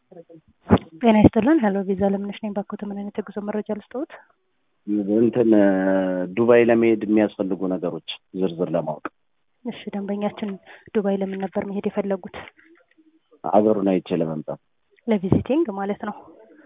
ጤና ይስጥልን። ሄሎ ቪዛ ለምነሽ ነኝ። ባኮተ ምን አይነት የጉዞ መረጃ ልስጠውት? እንትን ዱባይ ለመሄድ የሚያስፈልጉ ነገሮች ዝርዝር ለማወቅ እሺ፣ ደንበኛችን ዱባይ ለምን ነበር መሄድ የፈለጉት? አገሩን አይቼ ለመምጣት ለቪዚቲንግ ማለት ነው።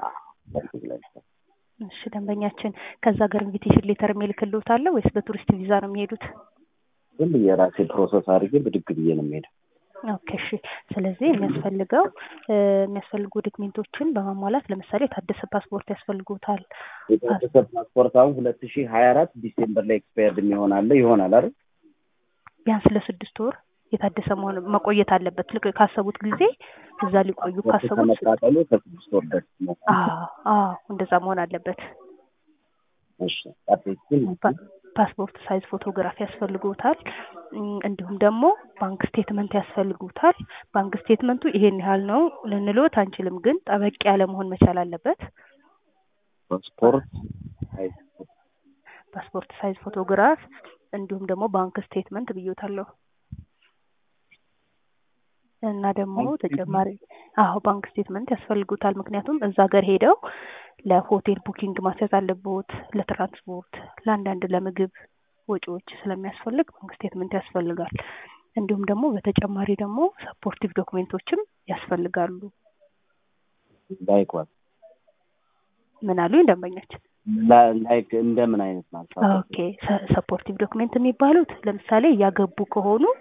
እሺ፣ ደንበኛችን ከዛ ሀገር ኢንቪቴሽን ሌተር የሚልክልዎት አለ ወይስ በቱሪስት ቪዛ ነው የሚሄዱት? ዝም ብዬ ራሴ ፕሮሰስ አድርጌ ብድግ ብዬ ነው የምሄደው። ኦኬ እሺ። ስለዚህ የሚያስፈልገው የሚያስፈልጉ ዶክሜንቶችን በማሟላት ለምሳሌ የታደሰ ፓስፖርት ያስፈልጉታል። የታደሰ ፓስፖርት አሁን ሁለት ሺህ ሀያ አራት ዲሴምበር ላይ ኤክስፓየርድ የሚሆን አለ ይሆናል አይደል? ቢያንስ ለስድስት ወር የታደሰ መሆን መቆየት አለበት። ልክ ካሰቡት ጊዜ እዛ ሊቆዩ ካሰቡት ከመቃጠሉ ከስድስት ወር በፊት ነው። አዎ አዎ፣ እንደዛ መሆን አለበት። እሺ አፕዴት ፓስፖርት ሳይዝ ፎቶግራፍ ያስፈልጉታል። እንዲሁም ደግሞ ባንክ ስቴትመንት ያስፈልጉታል። ባንክ ስቴትመንቱ ይሄን ያህል ነው ልንልዎት አንችልም፣ ግን ጠበቅ ያለ መሆን መቻል አለበት። ፓስፖርት ፓስፖርት ሳይዝ ፎቶግራፍ እንዲሁም ደግሞ ባንክ ስቴትመንት ብዬታለሁ እና ደግሞ ተጨማሪ አዎ ባንክ ስቴትመንት ያስፈልጉታል። ምክንያቱም እዛ ሀገር ሄደው ለሆቴል ቡኪንግ ማስያዝ አለቦት፣ ለትራንስፖርት፣ ለአንዳንድ ለምግብ ወጪዎች ስለሚያስፈልግ ባንክ ስቴትመንት ያስፈልጋል። እንዲሁም ደግሞ በተጨማሪ ደግሞ ሰፖርቲቭ ዶክሜንቶችም ያስፈልጋሉ። ላይክ ዋት ምን አሉኝ ደንበኛችን? ላይክ እንደምን አይነት ማለት ኦኬ ሰፖርቲቭ ዶክሜንት የሚባሉት ለምሳሌ እያገቡ ከሆኑ